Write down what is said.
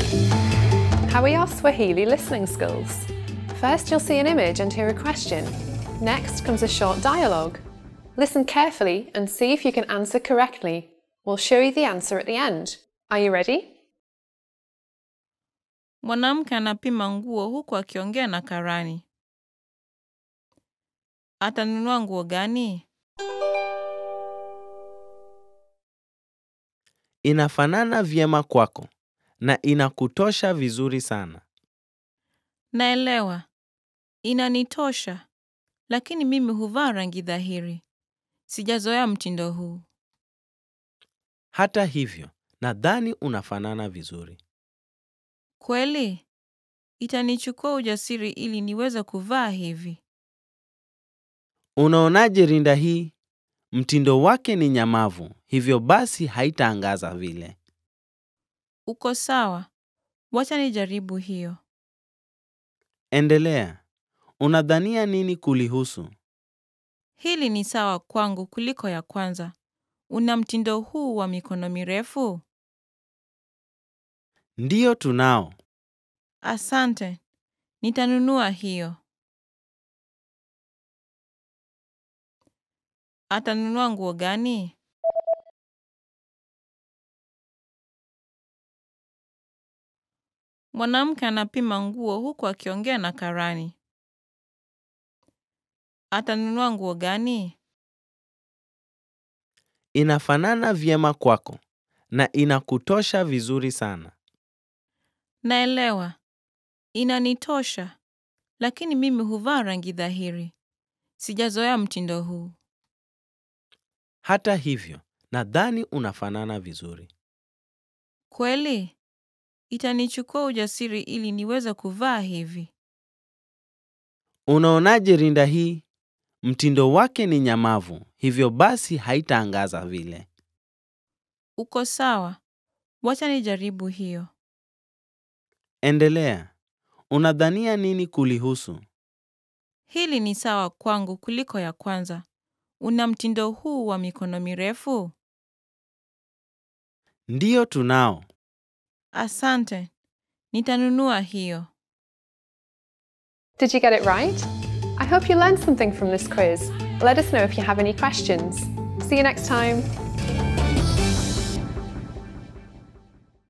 How are your Swahili listening skills? First, you'll see an image and hear a question. Next comes a short dialogue. Listen carefully and see if you can answer correctly. We'll show you the answer at the end. Are you ready? Mwanamke anapima nguo huku akiongea na karani. Atanunua nguo gani? Inafanana vyema kwako na inakutosha vizuri sana. Naelewa. Inanitosha. Lakini mimi huvaa rangi dhahiri. Sijazoea mtindo huu. Hata hivyo, nadhani unafanana vizuri. Kweli? Itanichukua ujasiri ili niweze kuvaa hivi. Unaonaje rinda hii? Mtindo wake ni nyamavu, hivyo basi haitaangaza vile. Uko sawa. Wacha nijaribu hiyo. Endelea. Unadhania nini kulihusu? Hili ni sawa kwangu kuliko ya kwanza. Una mtindo huu wa mikono mirefu? Ndiyo tunao. Asante. Nitanunua hiyo. Atanunua nguo gani? Mwanamke anapima nguo huku akiongea na karani. Atanunua nguo gani? Inafanana vyema kwako na inakutosha vizuri sana. Naelewa. Inanitosha. Lakini mimi huvaa rangi dhahiri. Sijazoea mtindo huu. Hata hivyo, nadhani unafanana vizuri. Kweli? Itanichukua ujasiri ili niweze kuvaa hivi. Unaonaje rinda hii? Mtindo wake ni nyamavu, hivyo basi haitaangaza vile. Uko sawa. Wacha nijaribu hiyo. Endelea. Unadhania nini kulihusu? Hili ni sawa kwangu kuliko ya kwanza. Una mtindo huu wa mikono mirefu? Ndiyo tunao. Asante. Nitanunua hiyo. Did you get it right? I hope you learned something from this quiz. Let us know if you have any questions. See you next time.